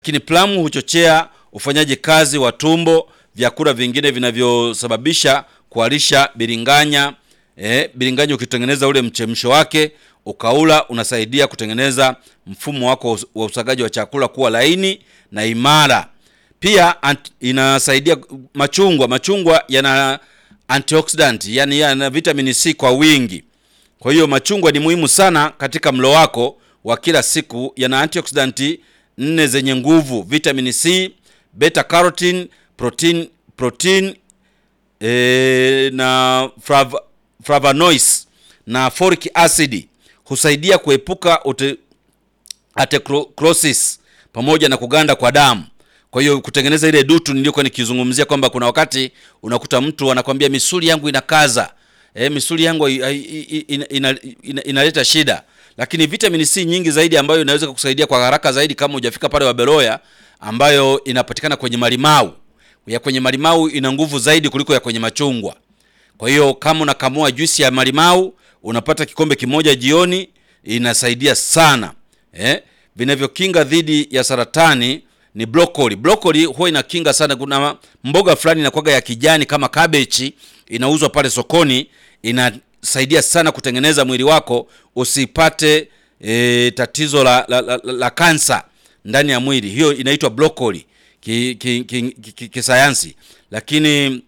Lakini plamu huchochea ufanyaji kazi wa tumbo, vyakula vingine vinavyosababisha kuharisha biringanya. Eh, biringanya ukitengeneza ule mchemsho wake ukaula, unasaidia kutengeneza mfumo wako wa usagaji wa chakula kuwa laini na imara. Pia ant, inasaidia machungwa. Machungwa yana antioxidant, yani yana vitamini C kwa wingi. Kwa hiyo machungwa ni muhimu sana katika mlo wako wa kila siku. Yana antioxidant nne zenye nguvu: vitamin C, beta carotene, protein, protein e, na flav, flavonoids na folic acid. Husaidia kuepuka ute, atherosclerosis pamoja na kuganda kwa damu. Kwa hiyo kutengeneza ile dutu nilikuwa nikizungumzia kwamba kuna wakati unakuta mtu anakwambia misuli yangu inakaza, e, misuli yangu inaleta ina, ina, ina shida lakini vitamini C nyingi zaidi ambayo inaweza kukusaidia kwa haraka zaidi kama hujafika pale Wabeloya, ambayo inapatikana kwenye malimau. Ya kwenye malimau ina nguvu zaidi kuliko ya kwenye machungwa. Kwa hiyo kama unakamua juisi ya malimau unapata kikombe kimoja jioni, inasaidia sana eh. Vinavyokinga dhidi ya saratani ni brokoli. Brokoli huwa inakinga sana. Kuna mboga fulani inakuwaga ya kijani kama kabechi, inauzwa pale sokoni, ina saidia sana kutengeneza mwili wako usipate e, tatizo la, la, la, la kansa ndani ya mwili. Hiyo inaitwa brokoli kisayansi ki, ki, ki, ki, lakini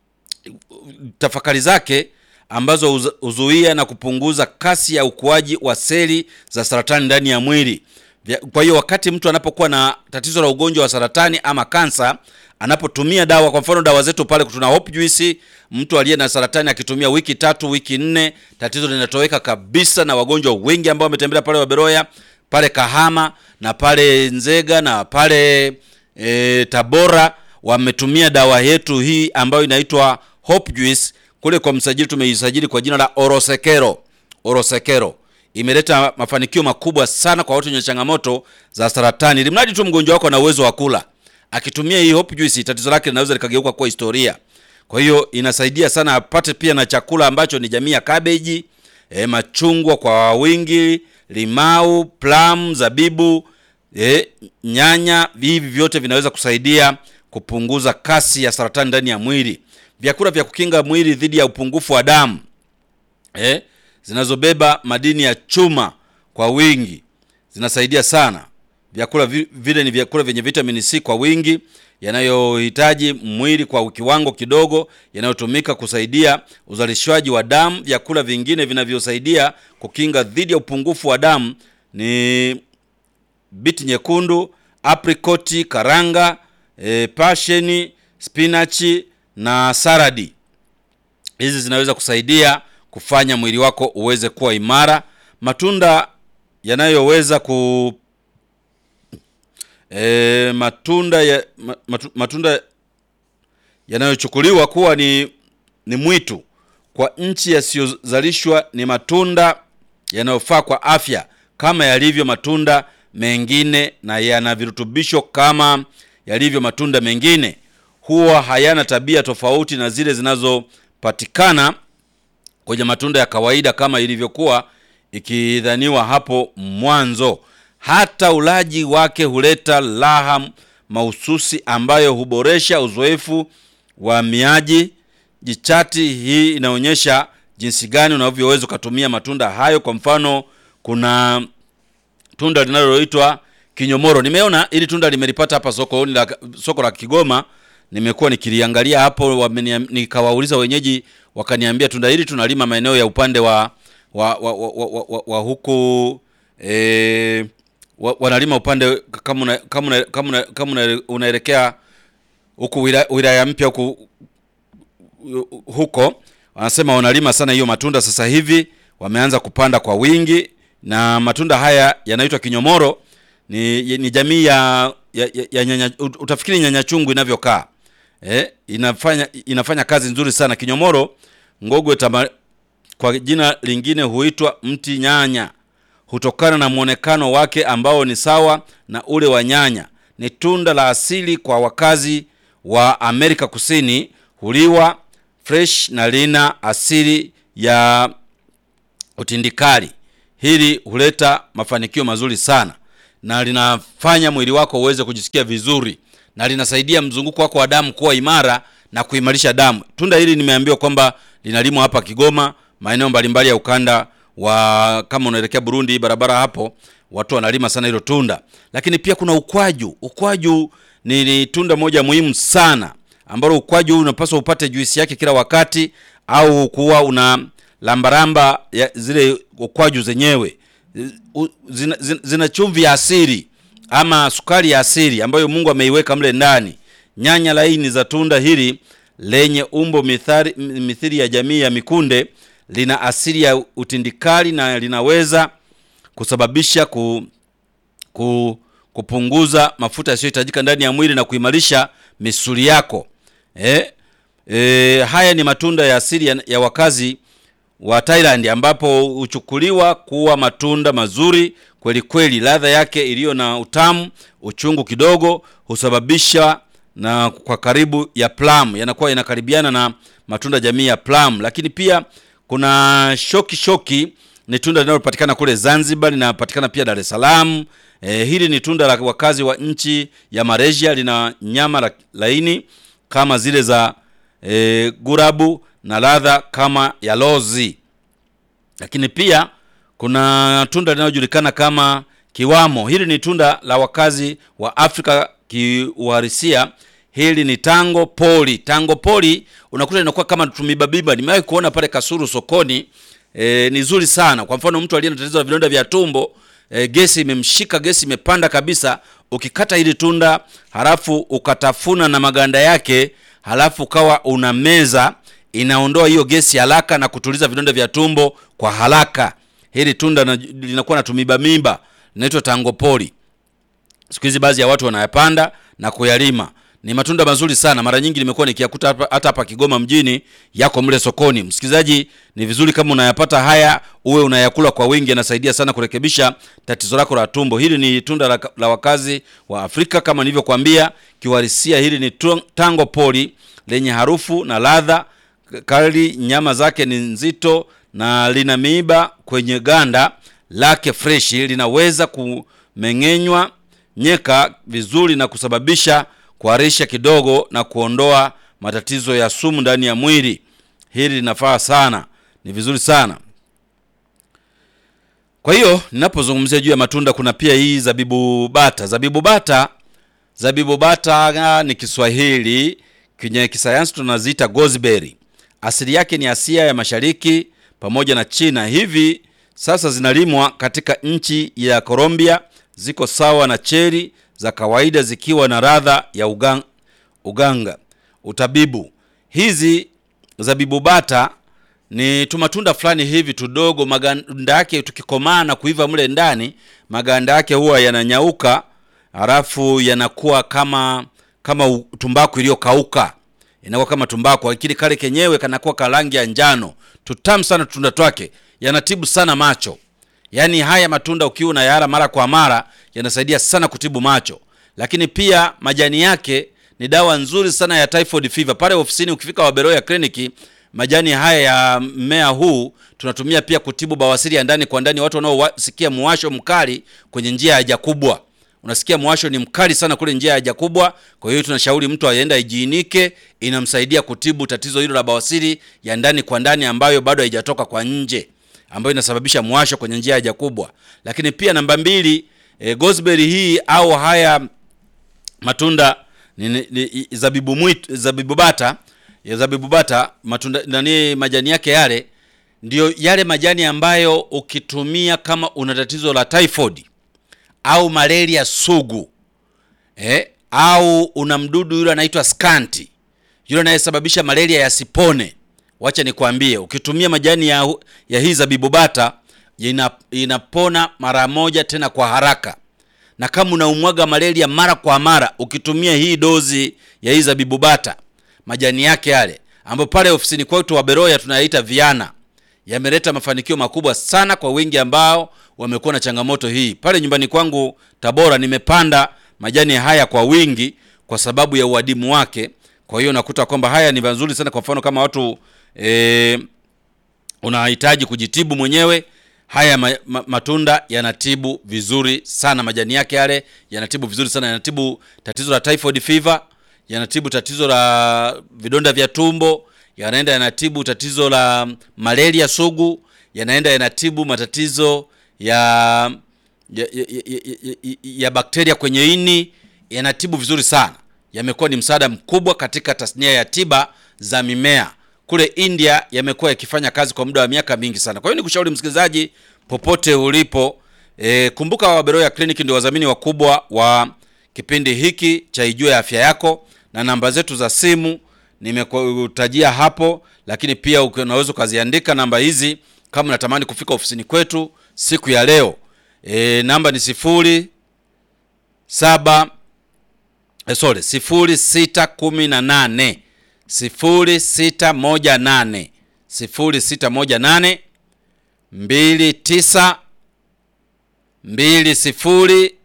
tafakari zake ambazo huzuia na kupunguza kasi ya ukuaji wa seli za saratani ndani ya mwili. Kwa hiyo wakati mtu anapokuwa na tatizo la ugonjwa wa saratani ama kansa, anapotumia dawa, kwa mfano dawa zetu pale tuna hope juice, mtu aliye na saratani akitumia wiki tatu, wiki nne, tatizo linatoweka kabisa. Na wagonjwa wengi ambao wametembelea pale Waberoya, pale Kahama na pale Nzega na pale e, Tabora wametumia dawa yetu hii ambayo inaitwa hope juice. Kule kwa msajili tumeisajili kwa jina la Orosekero. Orosekero imeleta mafanikio makubwa sana kwa watu wenye changamoto za saratani, ili mradi tu mgonjwa wako ana uwezo wa kula. Akitumia hii hope juice, tatizo lake linaweza likageuka kuwa historia. Kwa hiyo inasaidia sana apate pia na chakula ambacho ni jamii ya kabeji, e, machungwa kwa wingi, limau, plum, zabibu, e, nyanya. Hivi vyote vinaweza kusaidia kupunguza kasi ya saratani ndani ya mwili. Vyakula vya kukinga mwili dhidi ya upungufu wa damu e, zinazobeba madini ya chuma kwa wingi zinasaidia sana. Vyakula vile ni vyakula vyenye vitamini C kwa wingi yanayohitaji mwili kwa kiwango kidogo, yanayotumika kusaidia uzalishaji wa damu. Vyakula vingine vinavyosaidia kukinga dhidi ya upungufu wa damu ni biti nyekundu, aprikoti, karanga, e, pasheni, spinachi na saradi. Hizi zinaweza kusaidia kufanya mwili wako uweze kuwa imara. Matunda yanayoweza ku e, matunda ya, matu, matunda yanayochukuliwa kuwa ni, ni mwitu kwa nchi yasiyozalishwa ni matunda yanayofaa kwa afya kama yalivyo matunda mengine na yana virutubisho kama yalivyo matunda mengine. Huwa hayana tabia tofauti na zile zinazopatikana kwenye matunda ya kawaida kama ilivyokuwa ikidhaniwa hapo mwanzo. Hata ulaji wake huleta raha mahususi ambayo huboresha uzoefu wa miaji. Jichati hii inaonyesha jinsi gani unavyoweza ukatumia matunda hayo. Kwa mfano, kuna tunda linaloitwa kinyomoro. Nimeona ili tunda limelipata hapa soko la soko la Kigoma, nimekuwa nikiliangalia hapo, nikawauliza wenyeji, wakaniambia tunda hili tunalima maeneo ya upande wa wa, wa, wa, wa, wa, wa huku e, wa, wanalima upande kama kama kama kama unaelekea huku wilaya, wilaya mpya huku huko, wanasema wanalima sana hiyo matunda. Sasa hivi wameanza kupanda kwa wingi, na matunda haya yanaitwa kinyomoro. Ni, ni jamii ya, ya, ya nyanya, utafikiri nyanya chungu inavyokaa eh, inafanya inafanya kazi nzuri sana kinyomoro. Ngogwe tama, kwa jina lingine huitwa mti nyanya, hutokana na mwonekano wake ambao ni sawa na ule wa nyanya. Ni tunda la asili kwa wakazi wa Amerika Kusini, huliwa fresh na lina asili ya utindikali. Hili huleta mafanikio mazuri sana. na linafanya mwili wako uweze kujisikia vizuri na linasaidia mzunguko wako wa damu kuwa imara na kuimarisha damu. Tunda hili nimeambiwa kwamba linalimwa hapa Kigoma, maeneo mbalimbali ya ukanda wa kama unaelekea Burundi, barabara hapo watu wanalima sana hilo tunda. Lakini pia kuna ukwaju. Ukwaju ni, ni tunda moja muhimu sana ambalo ukwaju unapaswa upate juisi yake kila wakati, au kuwa una lambaramba ya zile ukwaju zenyewe U- zina, zina, zina chumvi ya asili ama sukari ya asili ambayo Mungu ameiweka mle ndani. Nyanya laini za tunda hili lenye umbo mithari, mithili ya jamii ya mikunde lina asili ya utindikali na linaweza kusababisha ku, ku, kupunguza mafuta yasiyohitajika ndani ya mwili na kuimarisha misuli yako. Eh, eh, haya ni matunda ya asili ya, ya wakazi wa Thailand ambapo huchukuliwa kuwa matunda mazuri kweli kweli. Ladha yake iliyo na utamu, uchungu kidogo husababisha na kwa karibu ya plum, yanakuwa yanakaribiana na matunda jamii ya plum. Lakini pia kuna shoki shoki, ni tunda linalopatikana kule Zanzibar, linapatikana pia Dar es Salaam. E, hili ni tunda la wakazi wa nchi ya Malaysia, lina nyama la, laini kama zile za e, gurabu na ladha kama ya lozi. Lakini pia kuna tunda linalojulikana kama kiwamo. Hili ni tunda la wakazi wa Afrika kiuhalisia. Hili ni tango poli. Tango poli unakuta linakuwa kama tumibabiba. Nimewahi kuona pale Kasuru sokoni. E, ni zuri sana. Kwa mfano mtu aliye na tatizo la vidonda vya tumbo, e, gesi imemshika, gesi imepanda kabisa, ukikata hili tunda halafu ukatafuna na maganda yake, halafu ukawa una meza, inaondoa hiyo gesi haraka na kutuliza vidonda vya tumbo kwa haraka. Hili tunda na- linakuwa na tumiba mimba, linaitwa tangopoli. Siku hizi baadhi ya watu wanayapanda na kuyalima. Ni matunda mazuri sana. Mara nyingi nimekuwa nikiyakuta hapa- hata hapa Kigoma mjini, yako mle sokoni. Msikilizaji, ni vizuri kama unayapata haya uwe unayakula kwa wingi, yanasaidia sana kurekebisha tatizo lako la tumbo. Hili ni tunda la, la wakazi wa Afrika kama nilivyokuambia, kiuhalisia hili ni tu- tango poli lenye harufu na ladha kali. Nyama zake ni nzito na lina miiba kwenye ganda lake freshi, linaweza kumeng'enywa nyeka vizuri na kusababisha kuharisha kidogo na kuondoa matatizo ya sumu ndani ya mwili. Hili linafaa sana, ni vizuri sana. Kwa hiyo ninapozungumzia juu ya matunda, kuna pia hii zabibu bata. Zabibu bata, zabibu bata ni Kiswahili, kwenye kisayansi tunaziita gooseberry. Asili yake ni Asia ya Mashariki pamoja na China. Hivi sasa zinalimwa katika nchi ya Colombia, ziko sawa na cheri za kawaida zikiwa na ladha ya ugang, uganga utabibu. Hizi zabibu bata ni tumatunda fulani hivi tudogo, maganda yake tukikomaa na kuiva mle ndani, maganda yake huwa yananyauka, halafu yanakuwa kama kama u- tumbaku iliyokauka, inakuwa kama tumbaku, lakini kale kenyewe kanakuwa ka rangi ya njano. Tutamu sana tunda twake, yanatibu sana macho. Yaani haya matunda ukiwa unayala mara kwa mara yanasaidia sana kutibu macho, lakini pia majani yake ni dawa nzuri sana ya typhoid fever. Pale ofisini ukifika Waberoya kliniki, majani haya ya mmea huu tunatumia pia kutibu bawasiri ya ndani kwa ndani, watu wanaosikia muwasho mkali kwenye njia ya haja kubwa. Unasikia muwasho ni mkali sana kule njia ya haja kubwa, kwa hiyo tunashauri mtu aende ajiinike, inamsaidia kutibu tatizo hilo la bawasiri ya ndani kwa ndani ambayo bado haijatoka kwa nje ambayo inasababisha mwasho kwenye njia ya haja kubwa. Lakini pia namba mbili, e, gooseberry hii au haya matunda ni, ni, ni, zabibu mwitu, zabibu bata ya zabibu bata matunda nani, majani yake yale ndio yale majani ambayo ukitumia kama una tatizo la typhoid au malaria sugu eh, au una mdudu yule anaitwa skanti yule anayesababisha malaria yasipone, wacha nikwambie, ukitumia majani ya, ya hii zabibu bata ina, inapona mara moja tena kwa haraka. Na kama unaumwaga malaria mara kwa mara, ukitumia hii dozi ya hii zabibu bata, majani yake yale ambayo pale ofisini kwetu wa Beroya tunayaita viana, yameleta mafanikio makubwa sana kwa wengi ambao wamekuwa na changamoto hii. Pale nyumbani kwangu Tabora nimepanda majani haya kwa wingi kwa sababu ya uadimu wake. Kwa hiyo nakuta kwamba haya ni mazuri sana. Kwa mfano kama watu e, unahitaji kujitibu mwenyewe, haya ma, ma, matunda yanatibu vizuri sana majani yake yale yanatibu vizuri sana yanatibu tatizo la typhoid fever yanatibu tatizo la vidonda vya tumbo yanaenda yanatibu tatizo la malaria sugu yanaenda yanatibu matatizo ya ya, ya, ya, ya, ya, ya bakteria kwenye ini yanatibu vizuri sana yamekuwa ni msaada mkubwa katika tasnia ya tiba za mimea kule india yamekuwa yakifanya kazi kwa muda wa miaka mingi sana kwa hiyo nikushauri msikilizaji popote ulipo e, kumbuka waberoya clinic ndio wadhamini wakubwa wa kipindi hiki cha ijue afya yako na namba zetu za simu nimekutajia hapo lakini pia uki- unaweza ukaziandika namba hizi kama unatamani kufika ofisini kwetu siku ya leo e, namba ni sifuri saba eh, sorry sifuri sita kumi na nane sifuri sita moja nane sifuri sita moja nane mbili tisa mbili sifuri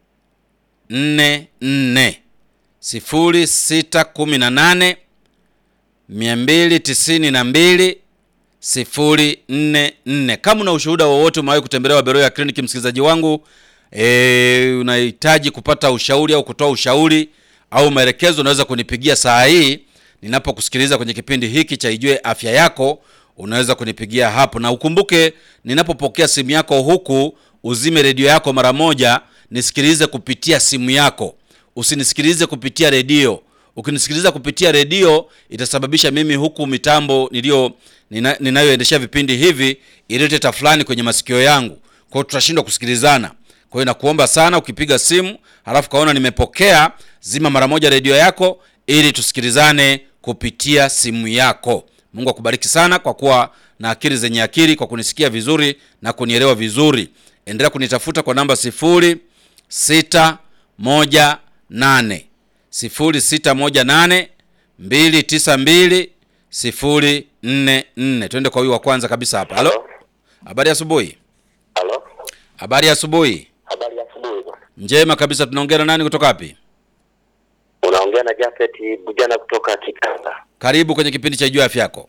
nne nne sifuri sita kumi na nane mia mbili tisini na mbili sifuri nne nne kama una ushuhuda wowote umewahi kutembelewa beroya kliniki msikilizaji wangu e, unahitaji kupata ushauri au kutoa ushauri au maelekezo unaweza kunipigia saa hii ninapokusikiliza kwenye kipindi hiki cha ijue afya yako unaweza kunipigia hapo na ukumbuke ninapopokea simu yako huku uzime redio yako mara moja nisikilize kupitia simu yako usinisikilize kupitia redio ukinisikiliza kupitia redio itasababisha mimi huku mitambo niliyo nina, ninayoendeshea vipindi hivi ilete tafulani kwenye masikio yangu kwa hiyo tutashindwa kusikilizana kwa hiyo nakuomba sana ukipiga simu halafu kaona nimepokea zima mara moja redio yako ili tusikilizane kupitia simu yako mungu akubariki sana kwa kuwa na akili zenye akili kwa kunisikia vizuri na kunielewa vizuri endelea kunitafuta kwa namba sifuri sita moja nane sifuri sita moja nane mbili tisa mbili sifuri nne nne twende kwa huyu wa kwanza kabisa hapa halo habari ya asubuhi Halo, habari ya asubuhi habari ya asubuhi bwana. njema kabisa tunaongea na nani kutoka wapi Unaongea na Jafet Bujana kutoka Kikanga. karibu kwenye kipindi cha juu afya yako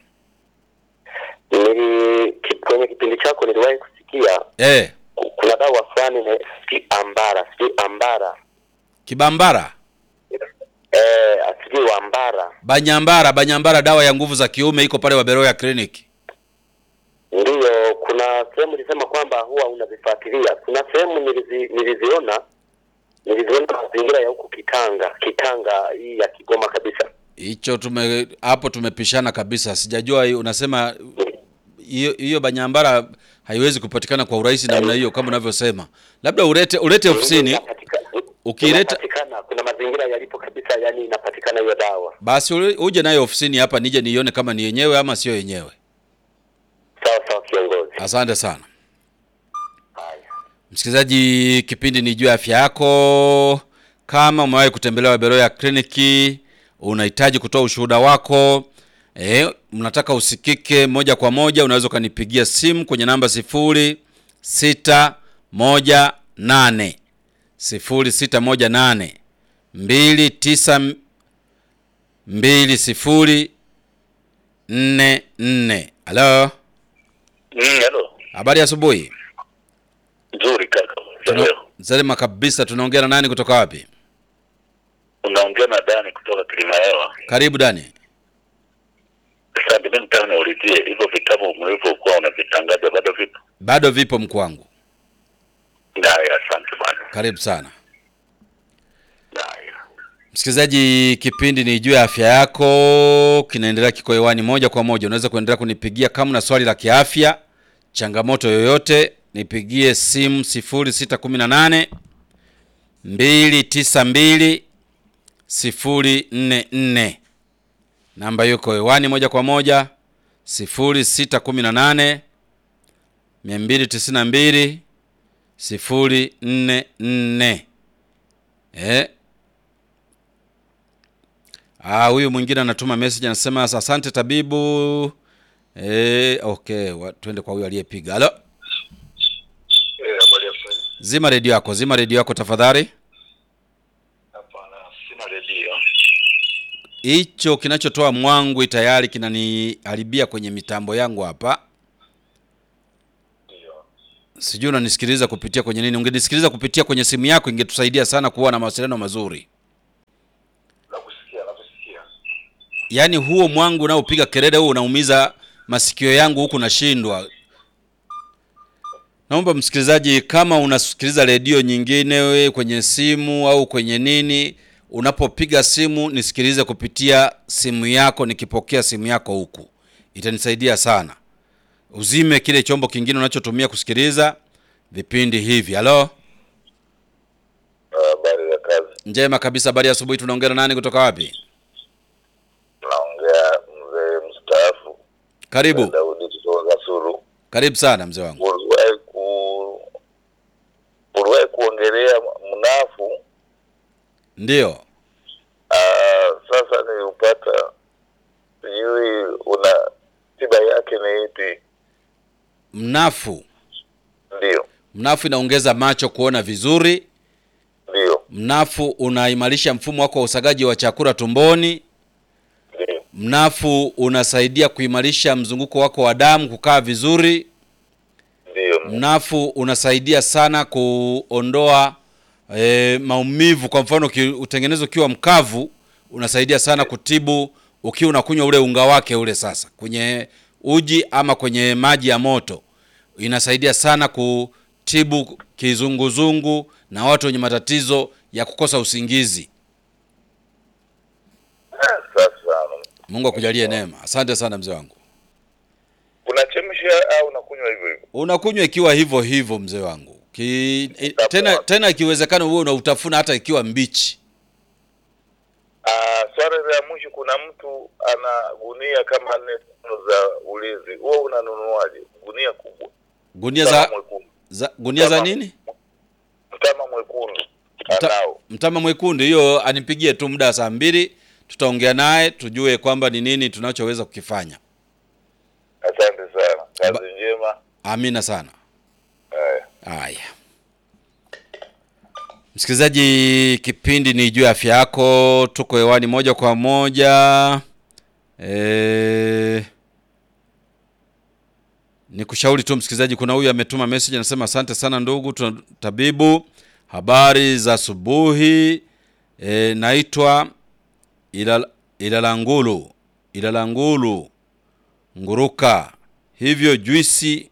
Nili ki, kwenye kipindi chako niliwahi kusikia eh ku- kuna dawa fulani na sijui ambara, sijui ambara kibambara eh, sijui ambara banyambara banyambara dawa ya nguvu za kiume iko pale waberoya clinic ndiyo. Kuna sehemu nilisema kwamba huwa unazifuatilia. Kuna sehemu nilizi, niliziona niliziona mazingira ya huku Kitanga, Kitanga hii ya Kigoma kabisa. hicho tume hapo tumepishana kabisa sijajua hiyo- unasema hiyo hiyo banyambara haiwezi kupatikana kwa urahisi namna hiyo kama unavyosema labda ulete ulete ofisini Inapatika- ukileta- inapatikana, kuna mazingira yalipo kabisa, yani inapatikana hiyo dawa. basi ule- uje nayo ofisini hapa nije nione kama ni yenyewe ama sio yenyewe Sawa sawa, kiongozi. asante sana Haya. msikilizaji kipindi ni juu ya afya yako kama umewahi kutembelewa beroya kliniki unahitaji kutoa ushuhuda wako e, mnataka usikike moja kwa moja unaweza ukanipigia simu kwenye namba sifuri sita moja nane sifuri sita moja nane mbili tisa m- mbili sifuri nne nne halo Mm, hello. habari ya asubuhi Nzuri kaka. Tuna- Leo Salima kabisa. Tunaongea na nani kutoka wapi? unaongea na Dani kutoka Kilimahewa. Karibu Dani. Sasa mimi nataka niulizie hivyo vitabu mlivyokuwa unavitangaza bado vipo? Bado vipo mkuu wangu. Haya, asante bwana. Karibu sana Haya. msikilizaji, kipindi ni juu ya afya yako, kinaendelea kiko hewani moja kwa moja. Unaweza kuendelea kunipigia kama na swali la kiafya, changamoto yoyote, nipigie simu 0618 292 044. Namba yuko hewani moja kwa moja 0618 292 044. Eh? Ah, huyu mwingine anatuma message anasema asante tabibu. Eh, okay, wa- twende kwa huyu aliyepiga. Halo? Eh, habari ya kweli? Zima redio yako, zima redio yako tafadhali. Hapana, sina redio. Hicho kinachotoa mwangwi tayari kinaniharibia kwenye mitambo yangu hapa. Ndio. Sijui unanisikiliza kupitia kwenye nini? Ungenisikiliza kupitia kwenye simu yako, ingetusaidia sana kuwa na mawasiliano mazuri. Nakusikia, nakusikia. Yaani huo mwangu unaopiga kelele huo unaumiza masikio yangu huku nashindwa. Naomba msikilizaji, kama unasikiliza redio nyingine we kwenye simu au kwenye nini, unapopiga simu nisikilize kupitia simu yako, nikipokea simu yako huku, itanisaidia sana. Uzime kile chombo kingine unachotumia kusikiliza vipindi hivi. Halo, Habari ya kazi. njema kabisa. Habari ya asubuhi. Tunaongea na nani kutoka wapi? Naongea mzee mstaafu Karibu, Daudi kutoka Kasulu. karibu sana mzee wangu. Uliwahi ku uliwahi kuongelea mnafu. Ndiyo. Ah, sasa niliupata, sijui una tiba yake ni ipi? Mnafu, Ndio, mnafu inaongeza macho kuona vizuri. ndio, Mnafu unaimarisha mfumo wako wa usagaji wa chakula tumboni. ndio, Mnafu unasaidia kuimarisha mzunguko wako wa damu kukaa vizuri. ndio, Mnafu unasaidia sana kuondoa e, maumivu. Kwa mfano uki- utengenezwa ukiwa mkavu, unasaidia sana kutibu ukiwa unakunywa ule unga wake ule, sasa kwenye uji ama kwenye maji ya moto, inasaidia sana kutibu kizunguzungu na watu wenye matatizo ya kukosa usingizi. Ah, Sasa Mungu akujalie neema. Asante sana mzee wangu. unachemsha au unakunywa hivyo hivyo? Unakunywa ikiwa hivyo hivyo mzee wangu Ki, i- tena tena ikiwezekana uwe unautafuna hata ikiwa mbichi. Ah, swala la mwisho, kuna mtu ana gunia kama nne tano za ulinzi, huo unanunuaje? Gunia kubwa Gunia Mtama za, mwekundu, za gunia za Mtama. nini? mtama mwekundu Mta- anao. Mtama mwekundu, hiyo anipigie tu muda wa saa mbili, tutaongea naye tujue kwamba ni nini tunachoweza kukifanya. Asante sana, kazi Ba- njema. Amina sana. Haya. Haya, msikilizaji, kipindi ni juu ya afya yako. Tuko hewani moja kwa moja e... ni kushauri tu msikilizaji, kuna huyu ametuma message anasema, asante sana ndugu tuna- tabibu, habari za asubuhi. E, naitwa Ilal, Ilalangulu Ilalangulu Nguruka, hivyo juisi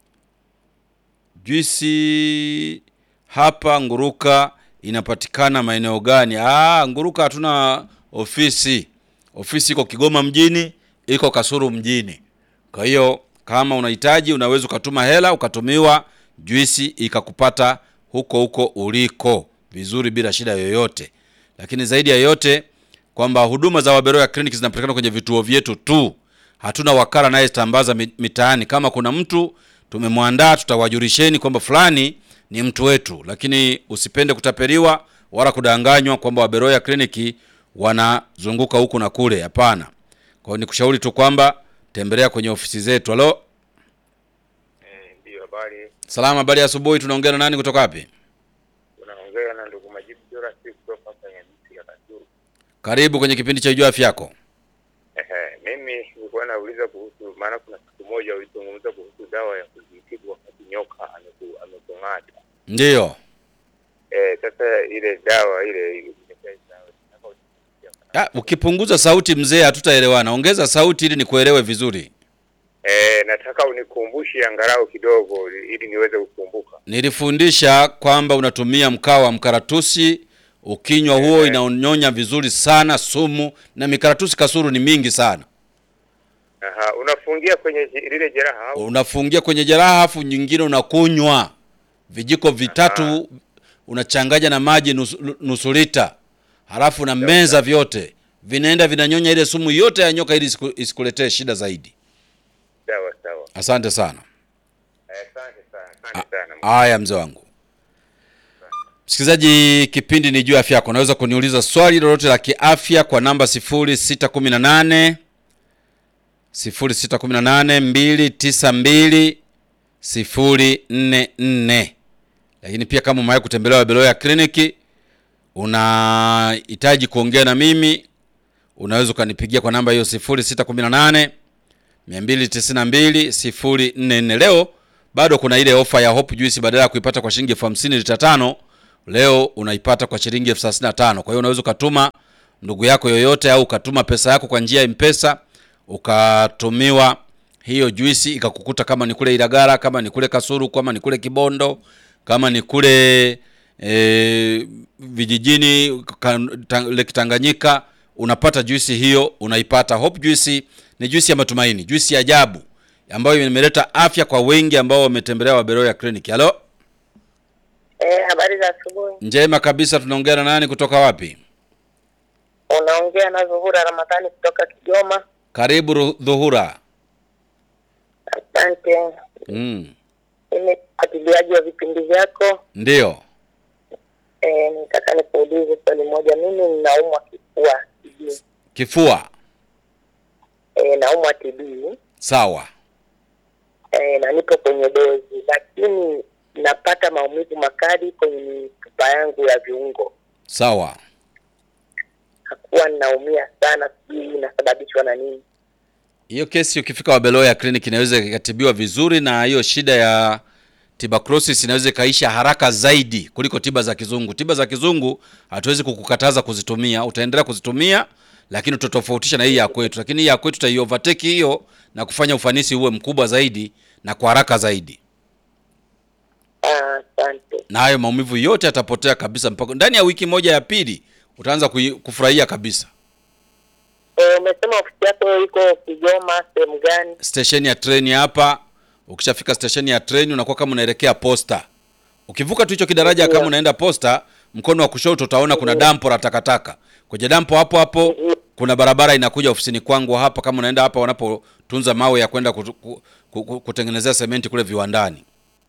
juisi hapa Nguruka inapatikana maeneo gani? Ah, Nguruka hatuna ofisi. Ofisi iko Kigoma mjini, iko Kasuru mjini. Kwa hiyo kama unahitaji unaweza ukatuma hela ukatumiwa juisi ikakupata huko huko uliko vizuri bila shida yoyote. Lakini zaidi ya yote kwamba huduma za Waberoya Clinic zinapatikana kwenye vituo vyetu tu. Hatuna wakala anayetambaza mi- mitaani. Kama kuna mtu tumemwandaa, tutawajulisheni kwamba fulani ni mtu wetu, lakini usipende kutapeliwa wala kudanganywa kwamba Waberoya Clinic wanazunguka huku na kule. Hapana. Kwa hiyo nikushauri tu kwamba tembelea kwenye ofisi zetu. Halo, Ndio, habari. salama, habari ya asubuhi. Tunaongea na nani kutoka wapi? Unaongea na ndugu Majibu Jora, si kutoka hapa Nyamisi ya Kasulu. Karibu kwenye kipindi cha Jua Afya Yako. Ehe, mimi nilikuwa nauliza kuhusu, maana kuna siku moja ulizungumza kuhusu dawa ya kujitibu wakati nyoka ameku- amekung'ata. Ndiyo. Eh, sasa ile dawa ile nimesha- nataka unisaidie. Ah, ukipunguza sauti mzee, hatutaelewana. Ongeza sauti ili nikuelewe vizuri. Eh, nataka unikumbushe angalau kidogo ili niweze kukumbuka. Nilifundisha kwamba unatumia mkaa wa mkaratusi, ukinywa huo inaonyonya vizuri sana sumu, na mikaratusi kasuru ni mingi sana. Aha, unafungia kwenye ji- lile jeraha au? Unafungia kwenye jeraha, afu nyingine unakunywa vijiko vitatu, unachanganya na maji nusu, nusu lita, halafu na meza vyote, vinaenda vinanyonya ile sumu yote ya nyoka ili isiku- isikuletee shida zaidi. Sawa sawa. Asante sana. Eh, Asante sana, asante sana. Haya mzee wangu. Msikilizaji, kipindi ni juu ya afya yako. Unaweza kuniuliza swali lolote la kiafya kwa namba 0618 0618 292 044. Lakini pia kama umewahi kutembelea Wabeloya kliniki unahitaji kuongea na mimi, unaweza ukanipigia kwa namba hiyo 0618 292 044. Leo bado kuna ile ofa ya Hope Juice, badala ya kuipata kwa shilingi elfu hamsini lita tano leo unaipata kwa shilingi elfu thelathini na tano. Kwa hiyo unaweza ukatuma ndugu yako yoyote au ukatuma pesa yako kwa njia ya Mpesa ukatumiwa hiyo juisi ikakukuta, kama ni kule Ilagala, kama ni kule Kasuru, kama ni kule Kibondo, kama ni kule e, vijijini ka- ta- Lake Tanganyika, unapata juisi hiyo, unaipata. Hope juisi ni juisi ya matumaini, juisi ya ajabu ambayo imeleta afya kwa wengi ambao wametembelea Waberoya Clinic. Halo, Eh, habari za asubuhi. njema kabisa. Tunaongea na nani kutoka wapi? Unaongea na Zuhura Ramadhani kutoka Kigoma. Karibu Ru- Dhuhura. Asante. Mm, Mimi mfuatiliaji wa vipindi vyako. ndio. Eh, nitaka nikuulize swali moja. Mimi ninaumwa kifua TB. Kifua Eh, naumwa TB. sawa. Eh, na nipo kwenye dozi, lakini napata maumivu makali kwenye mifupa yangu ya viungo. Sawa. Hakuwa ninaumia sana, sijui inasababishwa na nini. Hiyo kesi ukifika Wabeloya Clinic inaweza ikatibiwa vizuri, na hiyo shida ya tuberculosis inaweza ikaisha haraka zaidi kuliko tiba za kizungu. Tiba za kizungu hatuwezi kukukataza kuzitumia, utaendelea kuzitumia, lakini utatofautisha na hii ya kwetu. Lakini hii ya kwetuutaiovertake hiyo na kufanya ufanisi uwe mkubwa zaidi na kwa haraka zaidi, Ah, Asante. na hayo maumivu yote yatapotea kabisa, mpaka ndani ya wiki moja ya pili utaanza kui- kufurahia kabisa. Eh, umesema ofisi yako iko Kigoma sehemu gani? stesheni ya treni hapa. Ukishafika stesheni ya treni unakuwa kama unaelekea posta. Ukivuka tu hicho kidaraja kama unaenda posta, mkono wa kushoto utaona kuna dampo la takataka. Kwenye dampo hapo hapo kuna barabara inakuja ofisini kwangu hapa, kama unaenda hapa wanapotunza mawe ya kwenda kutu- ku- ku- ku- kutengenezea sementi kule viwandani.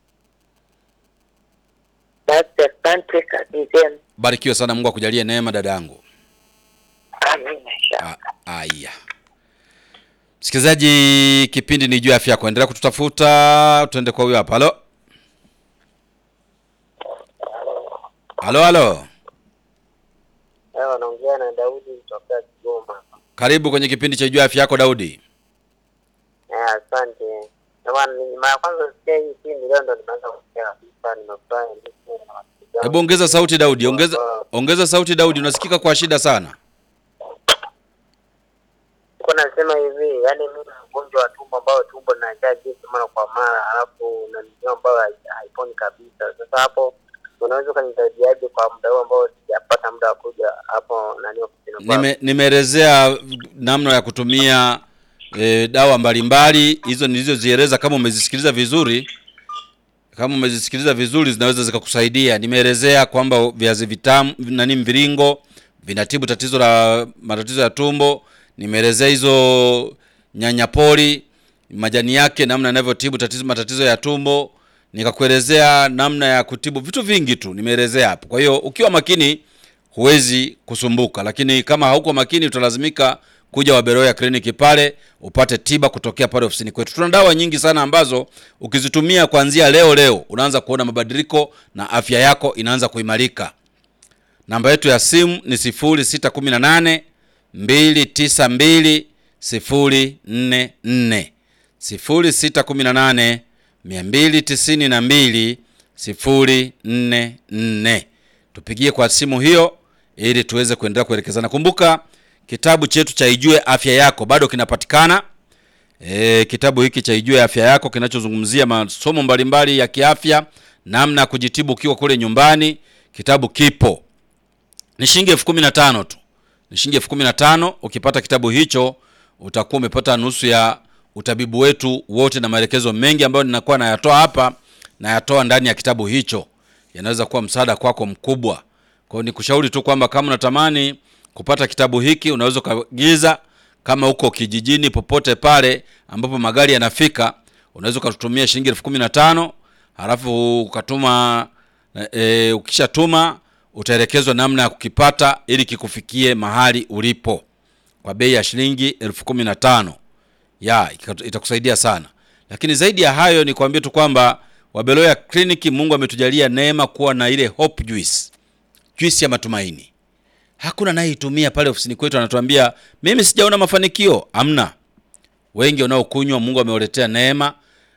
Basi asante, kazi njema. Barikiwe sana, Mungu akujalie neema dada yangu. Amina. inshallah. A- Aya, msikilizaji, kipindi ni juu ya afya yako. Endelea kututafuta, tuende kwa huyo hapa. Halo, halo, halo, Leo naongea na Daudi kutoka Kigoma. karibu kwenye kipindi cha juu ya afya yako Daudi. Eh, asante. Jamani, ni mara ya kwanza sikia hii kipindi leo ndo nimeanza kusikia kabisa, nimefurahi nimesikia na marafiki zangu. Hebu ongeza sauti Daudi, ongeza ongeza sauti Daudi, unasikika kwa shida sana. Niko nasema hivi, yani mimi na ugonjwa wa tumbo ambao tumbo linajaa gesi mara kwa mara, alafu na ndio ambayo hai- haiponi kabisa. Sasa hapo unaweza ukanisaidiaje kwa muda huu ambao sijapata muda wa kuja hapo nani ofisini kwako? Nime, nimeelezea namna ya kutumia e, dawa mbalimbali hizo nilizozieleza. Kama umezisikiliza vizuri, kama umezisikiliza vizuri, zinaweza zikakusaidia. Nimeelezea kwamba viazi vitamu nani, mviringo vinatibu tatizo la matatizo ya tumbo. Nimeelezea hizo nyanya pori majani yake, namna yanavyotibu tatizo matatizo ya tumbo. Nikakuelezea namna ya kutibu vitu vingi tu, nimeelezea hapo. Kwa hiyo ukiwa makini huwezi kusumbuka, lakini kama hauko makini utalazimika kuja Waberoya kliniki pale upate tiba kutokea pale ofisini kwetu. Tuna dawa nyingi sana ambazo ukizitumia kuanzia leo leo unaanza kuona mabadiliko na afya yako inaanza kuimarika. Namba yetu ya simu ni 0618 292 044 0618 292 044. Tupigie kwa simu hiyo ili tuweze kuendelea kuelekezana. Kumbuka kitabu chetu cha Ijue Afya Yako bado kinapatikana. E, kitabu hiki cha Ijue Afya Yako kinachozungumzia masomo mbalimbali ya kiafya, namna ya kujitibu ukiwa kule nyumbani. Kitabu kipo ni shilingi elfu kumi na tano tu, ni shilingi elfu kumi na tano. Ukipata kitabu hicho utakuwa umepata nusu ya utabibu wetu wote na maelekezo mengi ambayo ninakuwa nayatoa hapa, nayatoa ndani ya kitabu hicho, yanaweza kuwa msaada kwako mkubwa. Kwa hiyo nikushauri tu kwamba kama unatamani kupata kitabu hiki unaweza ukaagiza, kama uko kijijini popote pale ambapo magari yanafika, unaweza ukatutumia shilingi elfu kumi na tano halafu ukatuma e, ukishatuma utaelekezwa namna ya kukipata ili kikufikie mahali ulipo kwa bei ya shilingi elfu kumi na tano ya ika- itakusaidia sana. Lakini zaidi ya hayo ni kuambia tu kwamba Wabeloya Clinic, Mungu ametujalia neema kuwa na ile Hope Juice, juice ya matumaini. Hakuna anayeitumia pale ofisini kwetu anatuambia mimi sijaona mafanikio. Amna, wengi wanaokunywa Mungu amewaletea neema.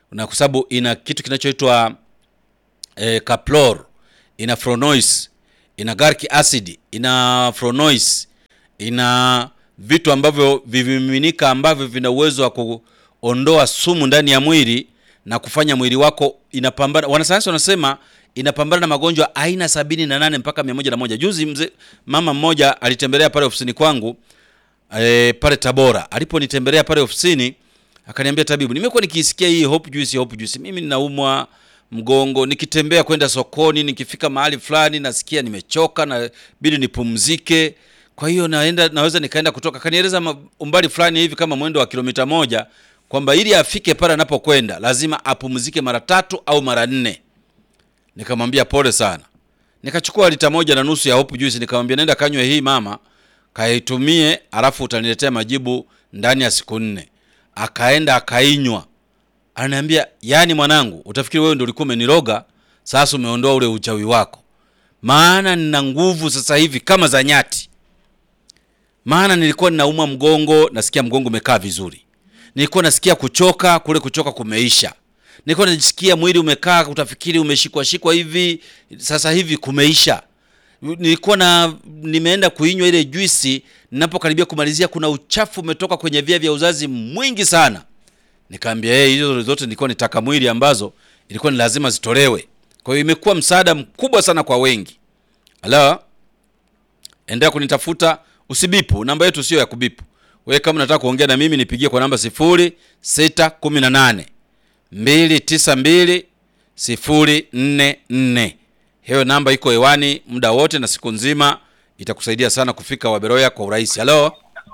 na kwa sababu ina kitu kinachoitwa eh, caplor ina fronois ina garlic acid ina fronois ina vitu ambavyo vimiminika ambavyo vina uwezo wa kuondoa sumu ndani ya mwili na kufanya mwili wako inapambana wanasayansi wanasema inapambana na magonjwa aina sabini na nane mpaka mia moja na moja juzi mzee mama mmoja alitembelea pale ofisini kwangu e, pale tabora aliponitembelea pale ofisini akaniambia tabibu nimekuwa nikiisikia hii hope juice hope juice mimi ninaumwa mgongo nikitembea kwenda sokoni nikifika mahali fulani nasikia nimechoka na bidi nipumzike kwa hiyo naenda naweza nikaenda kutoka kanieleza ma- umbali fulani hivi kama mwendo wa kilomita moja kwamba ili afike pale anapokwenda lazima apumzike mara tatu au mara nne nikamwambia pole sana nikachukua lita moja na nusu ya hope juice nikamwambia nenda kanywe hii mama kaitumie alafu utaniletea majibu ndani ya siku nne akaenda akainywa ananiambia yani mwanangu utafikiri wewe ndio ulikuwa umeniroga sasa umeondoa ule uchawi wako maana nina nguvu sasa hivi kama za nyati maana nilikuwa ninaumwa mgongo nasikia mgongo umekaa vizuri nilikuwa nasikia kuchoka kule kuchoka kumeisha nilikuwa najisikia mwili umekaa utafikiri umeshikwa shikwa hivi sasa hivi kumeisha nilikuwa na nimeenda kuinywa ile juisi ninapokaribia kumalizia kuna uchafu umetoka kwenye via vya uzazi mwingi sana nikaambia hey, hizo zote nilikuwa nitaka mwili ambazo ilikuwa ni lazima zitolewe kwa hiyo imekuwa msaada mkubwa sana kwa wengi halo endelea kunitafuta usibipu namba yetu sio ya kubipu wewe kama unataka kuongea na mimi nipigie kwa namba sifuri sita kumi na nane mbili tisa mbili sifuri nne nne hiyo namba iko hewani muda wote na siku nzima itakusaidia sana kufika waberoya kwa urahisi halo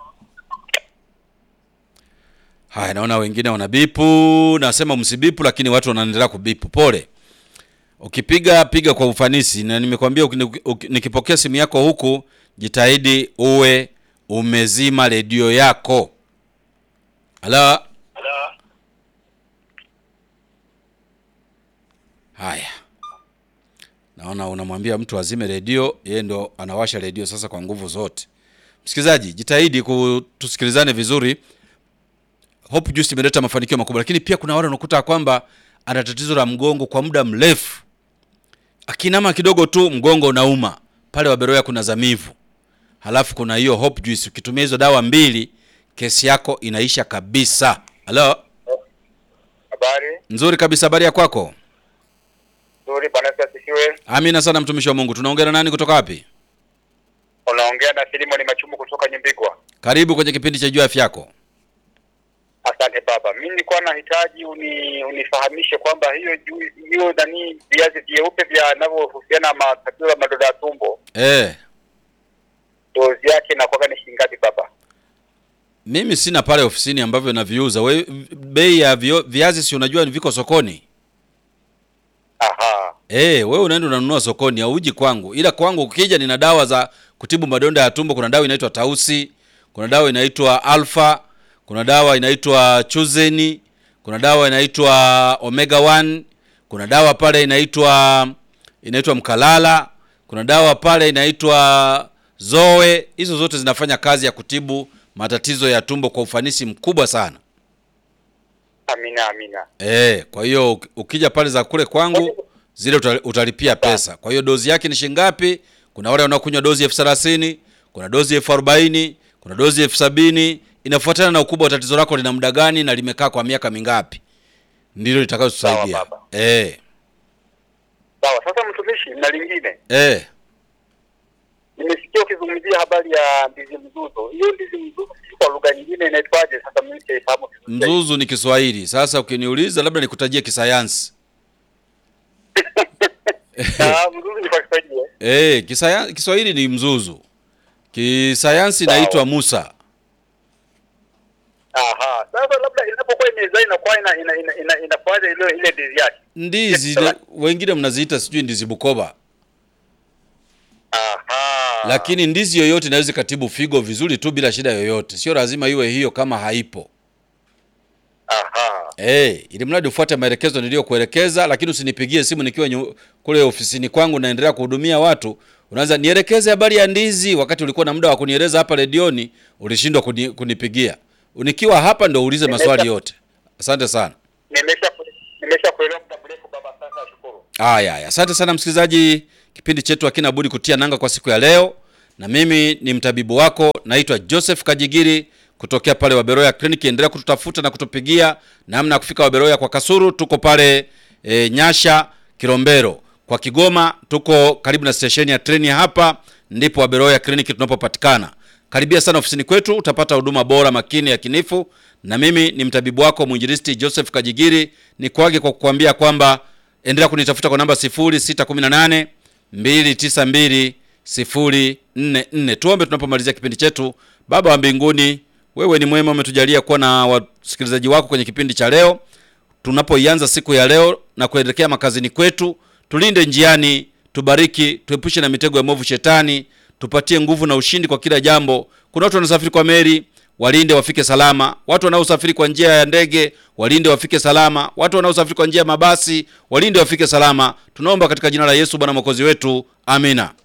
haya naona wengine wanabipu nasema msibipu lakini watu wanaendelea kubipu pole ukipiga piga kwa ufanisi na nimekwambia uki- uki- nikipokea simu yako huku jitahidi uwe umezima redio yako halo haya naona unamwambia mtu azime redio yeye ndo anawasha redio sasa kwa nguvu zote msikilizaji jitahidi kutusikilizane vizuri hope juice imeleta mafanikio makubwa lakini pia kuna wale unakuta kwamba ana tatizo la mgongo kwa muda mrefu akinama kidogo tu mgongo unauma pale waberoya kuna zamivu halafu kuna hiyo hope juice ukitumia hizo dawa mbili kesi yako inaisha kabisa halo Habari nzuri kabisa habari ya kwako nzuri, Bwana Yesu asifiwe. amina sana mtumishi wa mungu tunaongea na nani kutoka wapi Unaongea na Filimoni Machumu kutoka Nyimbigwa. karibu kwenye kipindi cha juu ya afya yako Asante baba, mimi nilikuwa nahitaji uni, unifahamishe kwamba hiyo juu hiyo nani viazi vyeupe vinavyohusiana na matatizo ya madonda ya tumbo eh dozi yake inakuwa ni shilingi ngapi baba? mimi sina pale ofisini ambavyo naviuza we bei ya vio, viazi si unajua viko sokoni Aha, Eh, wewe unaenda unanunua sokoni hauji kwangu. Ila kwangu ukija nina dawa za kutibu madonda ya tumbo. Kuna dawa inaitwa Tausi, kuna dawa inaitwa Alpha, kuna dawa inaitwa Chuzeni, kuna dawa inaitwa Omega 1, kuna dawa pale inaitwa inaitwa Mkalala, kuna dawa pale inaitwa Zoe. Hizo zote zinafanya kazi ya kutibu matatizo ya tumbo kwa ufanisi mkubwa sana. amina amina. Eh, kwa hiyo uki- ukija pale za kule kwangu zile uta- utalipia pesa. Kwa hiyo dozi yake ni shilingi ngapi? Kuna wale wanaokunywa dozi elfu thelathini, kuna dozi elfu arobaini, kuna dozi elfu sabini. Inafuatana na ukubwa wa tatizo lako lina muda gani na limekaa kwa miaka mingapi, ndilo litakayotusaidia. Sawa, baba. Eh, Sawa, sasa mtumishi, na lingine eh, nimesikia ukizungumzia habari ya ndizi mzuzu. Hiyo ndizi mzuzu sijui kwa lugha nyingine inaitwaje? Sasa mimi sijaifahamu vizuri. mzuzu ni Kiswahili. Sasa ukiniuliza, labda nikutajie kisayansi. Ah, mzuzu ni kwa Kiswahili eh? Eh, kisaya, Kiswahili ni mzuzu, kisayansi inaitwa Musa. Aha, sasa labda inapokuwa imezaa inakuwa ina ina ina, ina, inafuata ile ile ndizi yake. Ndizi Sawa. wengine mnaziita sijui ndizi Bukoba. Aha. lakini ndizi yoyote inaweza ikatibu figo vizuri tu bila shida yoyote sio lazima iwe hiyo kama haipo aha. hey, ili mradi ufuate maelekezo niliyokuelekeza lakini usinipigie simu nikiwa nyu, kule ofisini kwangu naendelea kuhudumia watu unaanza nielekeze habari ya ndizi wakati ulikuwa na muda wa kunieleza hapa redioni ulishindwa kuni, kunipigia nikiwa hapa ndo uulize maswali yote asante sana Nimesha nimesha kuelewa muda mrefu baba. Asante, nashukuru. Haya, haya. Asante sana msikilizaji, kipindi chetu hakina budi kutia nanga kwa siku ya leo, na mimi ni mtabibu wako, naitwa Joseph Kajigiri kutokea pale Waberoya Clinic. Endelea kututafuta na kutupigia namna ya kufika Waberoya kwa Kasuru, tuko pale e, Nyasha Kilombero. Kwa Kigoma tuko karibu na stesheni ya treni hapa, ndipo Waberoya Clinic tunapopatikana. Karibia sana ofisini kwetu, utapata huduma bora, makini, ya kinifu. Na mimi ni mtabibu wako mwinjilisti Joseph Kajigiri, ni kwage kwa kukuambia kwamba endelea kunitafuta kwa namba 0618 292 044. Tuombe tunapomalizia kipindi chetu. Baba wa mbinguni, wewe ni mwema, umetujalia kuwa na wasikilizaji wako kwenye kipindi cha leo. Tunapoianza siku ya leo na kuelekea makazini kwetu, tulinde njiani, tubariki, tuepushe na mitego ya mwovu shetani, tupatie nguvu na ushindi kwa kila jambo. Kuna watu wanasafiri kwa meli, walinde wafike salama. Watu wanaosafiri kwa njia ya ndege, walinde wafike salama. Watu wanaosafiri kwa njia ya mabasi, walinde wafike salama. Tunaomba katika jina la Yesu Bwana mwokozi wetu, amina.